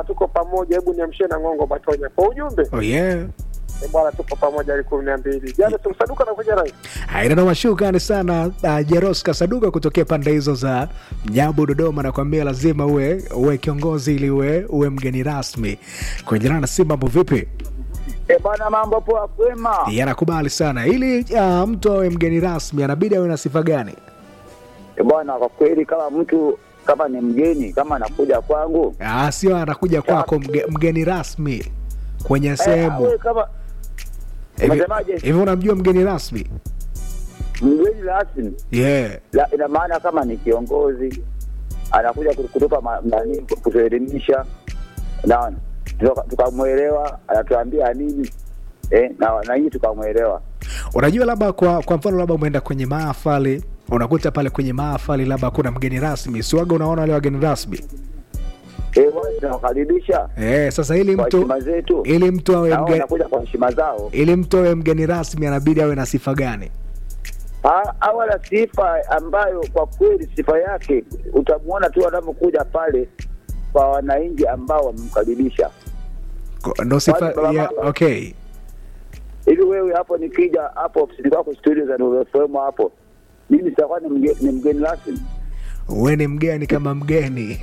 tuko pamoja, hebu niamshie na Ng'ongo Matonya kwa ujumbe Oh yeah. Eh, bwana, tuko pamoja hadi kumi na mbili. Jana tumsaduka na kuja rai Ainanoma, shukrani sana uh, Jeroska Saduka kutokea pande hizo za Nyabu, Dodoma. Nakwambia lazima uwe uwe kiongozi ili uwe uwe mgeni rasmi kwenye jana. Si mambo vipi? E bana, mambo poa, kwema. Yanakubali sana ili uh, mtu awe mgeni rasmi anabidi awe na sifa gani? E bwana, kwa kweli kama mtu kama ni mgeni kama anakuja kwangu Ah, sio anakuja kwako mge, mgeni rasmi kwenye eh, sehemu awe kama hivi. unasemaje? Hivi unamjua mgeni rasmi? mgeni rasmi Yeah. la, ina maana kama ni kiongozi anakuja kutupa ma- nani, kutuelimisha, unaona, Tuka- tukamwelewa, anatuambia nini eh, na na hii tukamwelewa. Unajua, labda kwa kwa mfano, labda umeenda kwenye mahafali, unakuta pale kwenye mahafali labda kuna mgeni rasmi, siwaga unaona wale wageni rasmi Eh, wale tunawakaribisha eh. Sasa ili kwa mtu heshima zetu, ili mtu awe nao mgeni wanakuja kwa heshima zao. ili mtu awe mgeni rasmi anabidi awe na sifa gani? Ha- awe na sifa ambayo kwa kweli sifa yake utamwona tu anapokuja pale kwa wananchi ambao wamemkaribisha. Ko- Ndo sifa Wale baba ya, baba. okay. Hivi wewe hapo nikija hapo ofisini kwako studio za Nuru FM hapo, mimi sitakuwa ni mgeni, ni mgeni rasmi? Uwe ni mgeni kama mgeni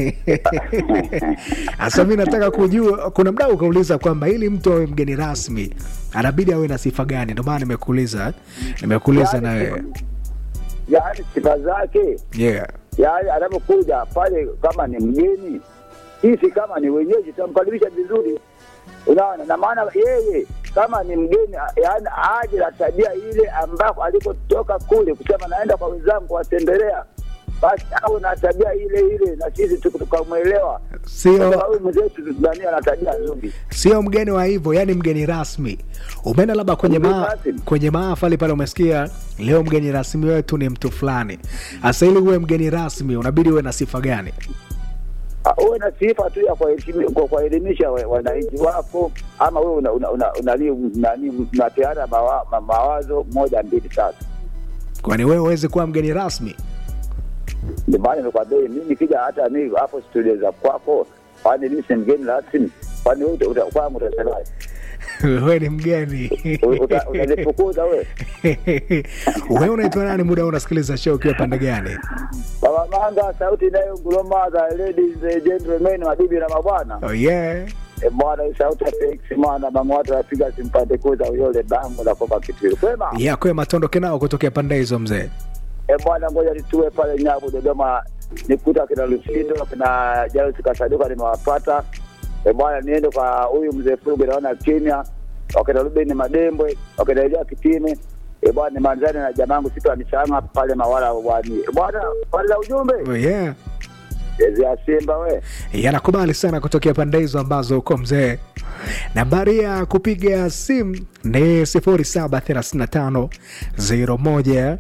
hasa mi nataka kujua, kuna mdau ukauliza kwamba ili mtu awe mgeni rasmi anabidi awe na sifa gani? Ndio maana nimekuuliza nimekuuliza na wewe Yaani sifa zake, yeah. yaani anapokuja pale kama ni mgeni, sisi kama ni wenyeji tutamkaribisha vizuri, unaona. Na maana yeye kama ni mgeni, yaani aje na tabia ile ambako alikotoka kule, kusema naenda kwa wenzangu kuwatembelea, basi awe na tabia ile ile, na sisi tuka- tukamwelewa Sio Kwa sababu mwenzetu Tanzania ana tabia nzuri. sio mgeni wa hivyo, yani mgeni rasmi. Umeenda labda kwenye Mgeni ma, rasmi. kwenye mahafali pale, umesikia leo mgeni rasmi wetu ni mtu fulani. Hasa ili uwe mgeni rasmi unabidi uwe na sifa gani? Ah, uwe na sifa tu ya kuwaheshimi- kwa- kuwaelimisha wa- wananchi wako, ama wewe una, una, una, unali- nani unapeana mawa, ma- mawazo moja mbili tatu. Kwani wewe huwezi kuwa mgeni rasmi? Ndio maana nimekwambia mimi nikija hata mi hapo studio za kwako, kwani mimi si mgeni rasmi? Kwani wewe uta- uta- kwangu utasemaje? wewe ni mgeni U- uta- Utanifukuza wewe? wewe unaitwa nani? Muda huu unasikiliza show ukiwa pande gani? Baba Manga, sauti inayo nguruma za ladies and gentlemen, mabibi na mabwana. Oh yeah. E bwana, hii sauti ya Felix mwana mama watu wapiga simpande kuza uyole bango la kopa kitu. Kwema? Yeah, kwema tondoke nao kutokea pande hizo mzee. E bwana, ngoja nitue pale Nyabu Dodoma, nikuta kina Lusindo kina Jairus Kasaduka nimewapata. E bwana, niende kwa huyu mzee Fuge, naona kimya, wakina Ruben Madembwe, wakina Elia Kitime. E bwana, nimanzane na jamangu siku ya mchana pale Mawala wani. E bwana, pale za ujumbe Oh yeah. ezi ya Simba we yanakubali sana kutokea pande hizo ambazo uko mzee. Nambari ya kupiga simu ni 0735 01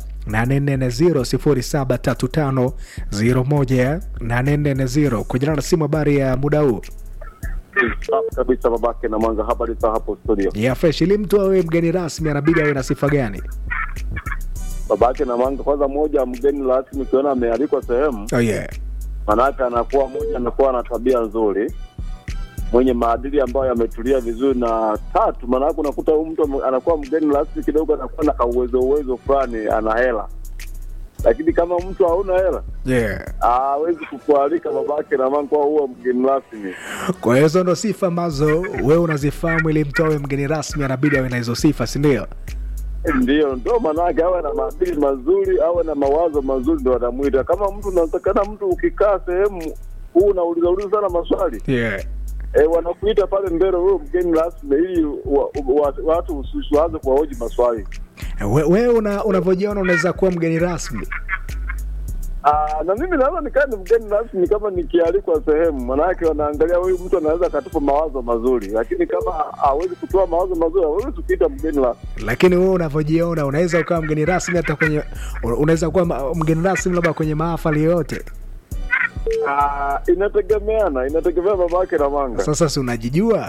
840 0735 01 kujana na simu. Habari ya muda huu Safi kabisa babake na Mwanga, habari za hapo studio. ya fresh. Ili mtu awe mgeni rasmi anabidi awe na sifa gani? Babake na Mwanga, kwanza moja, mgeni rasmi ukiona amealikwa sehemu, Oh yeah. manake anakuwa moja, anakuwa na tabia nzuri, mwenye maadili ambayo yametulia vizuri, na tatu, maanake unakuta huyu mtu ame- anakuwa mgeni rasmi kidogo, anakuwa na kauwezo uwezo fulani, ana hela, lakini kama mtu hauna hela Yeah. hawezi kukualika babake na Mwanga kuwa huwa mgeni rasmi. Kwa hiyo hizo ndo sifa ambazo wewe unazifahamu. Ili mtu awe mgeni rasmi anabidi awe na hizo sifa, si ndio? Ndio, ndo maanake awe na maadili mazuri, awe na mawazo mazuri, ndo anamwita. Kama mtu unatakana, mtu ukikaa sehemu huu unauliza uliza sana maswali Yeah. e, wanakuita pale mbele, huyo mgeni rasmi, ili wa, wa, watu usi- usiwaanze kuwahoji maswali. We- Wewe una, unavyojiona unaweza kuwa mgeni rasmi Aa, na mimi naweza nikaa ni mgeni rasmi kama nikialikwa sehemu, manake wanaangalia huyu mtu anaweza akatupa mawazo mazuri, lakini kama hawezi kutoa mawazo mazuri, hawezi kuita mgeni rasmi. lakini wewe unavyojiona unaweza ukawa mgeni rasmi hata kwenye unaweza kuwa ma- mgeni rasmi labda kwenye mahafali yoyote. Ah, inategemeana, inategemea babake na manga. Sasa si unajijua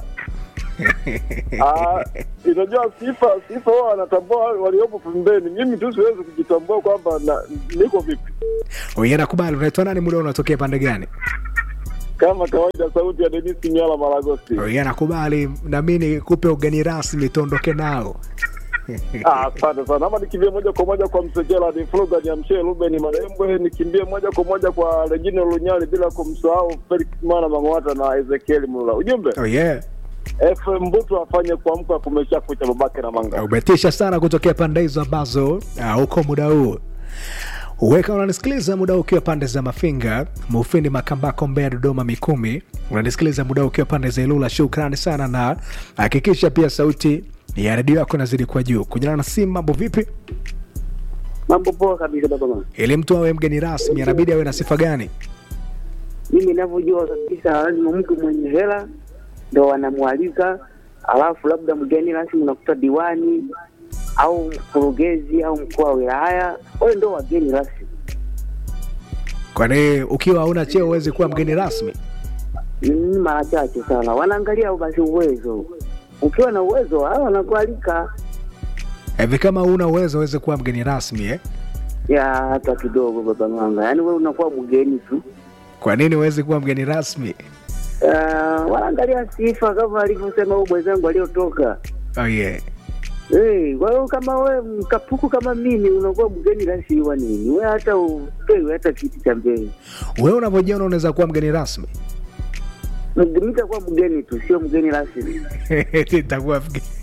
Ah, inajua sifa sifa wao wanatambua waliopo pembeni. Mimi tu siwezi kujitambua kwamba na- niko vipi. Wewe nakubali. Unaitwa nani? Muda unatokea pande gani? kama kawaida, sauti ya Denis Nyala Malagosi. Yeye anakubali na mimi nikupe ugeni rasmi tuondoke nao. Ah, Asante sana. Ama nikimbie moja kwa moja kwa Msekela ni Fluga niamshie Ruben Marembwe, nikimbie moja kwa moja kwa Regina Lunyali bila kumsahau Felix Mana Mang'ata na Ezekiel Mlula. Ujumbe Oh yeah. FM Mbutu afanye kuamka kumesha kucha babake na manga. umetisha sana kutokea pande hizo ambazo uh, uko muda huu weka unanisikiliza muda huu ukiwa pande za mafinga mufindi makambako mbea dodoma mikumi unanisikiliza muda huu ukiwa pande za ilula shukrani sana na hakikisha pia sauti ya redio yako inazidi kwa juu kunyana na simu mambo vipi Mambo poa kabisa baba mama. ili mtu awe mgeni rasmi anabidi awe na sifa gani Mimi ninavyojua kabisa, lazima mtu mwenye hela ndo wanamwalika, alafu labda mgeni rasmi unakuta diwani au mkurugenzi au mkuu wa wilaya, wale ndo wageni rasmi. kwani ukiwa hauna cheo huwezi kuwa mgeni rasmi Ni mara chache sana wanaangalia basi uwezo. Ukiwa na uwezo hao wanakualika hivi kama una uwezo uweze kuwa mgeni rasmi eh? ya hata kidogo baba manga, yaani wewe unakuwa mgeni tu. kwa nini huwezi kuwa mgeni rasmi Uh, wanaangalia sifa kama alivyosema huyu mwenzangu aliyotoka oh yeah. Hey, kwa hiyo kama we mkapuku kama mimi unakuwa mgeni rasmi wa nini? We hata upewi hata kiti cha mbele. wewe unavyojiona unaweza kuwa mgeni rasmi Mg- Nitakuwa mgeni tu, sio mgeni rasmi. Nitakuwa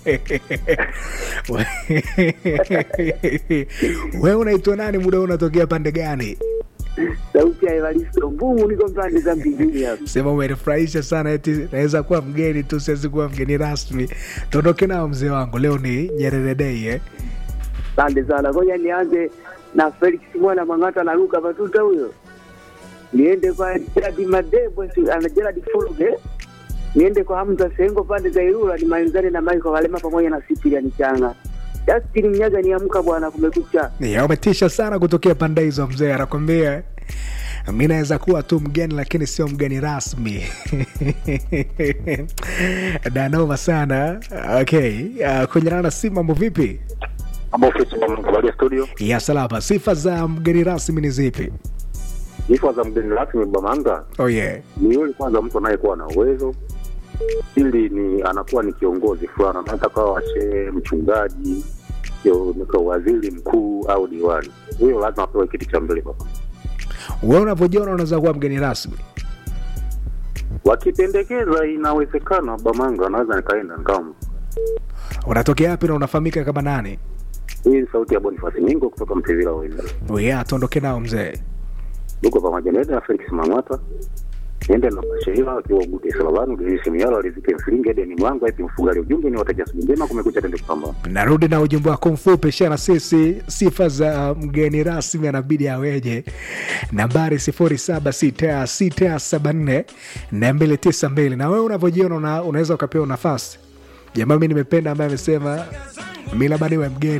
wewe unaitwa nani muda huu unatokea pande gani Sauti ya Evaristo Mbungu, niko pande za mbinguni hapa. sema umenifurahisha sana eti naweza kuwa mgeni tu siwezi kuwa mgeni rasmi tuondoke nao mzee wangu leo ni nyerere dei eh? Asante sana. Ngoja nianze na Felix Mwana Mang'ata na Luka Matuta huyo, niende kwa Gerard Madebwe, si- ana Gerard Fuluge, niende kwa Hamza Sengo pande za Ilula, nimalizane na Michael Walema pamoja na Cyprian Changa. Justin Mnyaga, niamka bwana, kumekucha. Ya, umetisha sana kutokea pande hizo mzee anakwambia mi naweza kuwa tu mgeni lakini sio mgeni rasmi danoma sana okay uh, kunyana na si mambo vipi Mambo ofisi Mkabalia studio. ya salama sifa za mgeni rasmi ni zipi Sifa za mgeni rasmi Bamanga oh yeah. ni yule kwanza mtu anayekuwa na uwezo, ili ni anakuwa ni kiongozi fulani, anaweza kawa shehe, mchungaji, kio- nika waziri mkuu au diwani. Huyo lazima apewe kiti cha mbele baba. we unavyojiona unaweza kuwa mgeni rasmi Wakipendekeza inawezekana, Bamanga anaweza nikaenda nikawa. unatokea wapi na unafahamika kama nani Hii ni sauti ya Boniface Nyingo kutoka Mtevila Wenda. oh yeah, tuondoke nao mzee Tuko pamoja naenda na Felix Mang'ata niende na Bashehila akiwa Gute Salabanu Denisi Mialo alizike Mfilingi hadi ni mwangu ipi mfugali ujumbe ni wateja siku njema kumekucha tende kupambana. narudi na ujumbe wako mfupi shana sisi sifa za mgeni rasmi anabidi aweje nambari 076674 292 na wewe unavyojiona una, unaweza ukapewa nafasi jamaa mi nimependa ambaye amesema mi labda niwe mgeni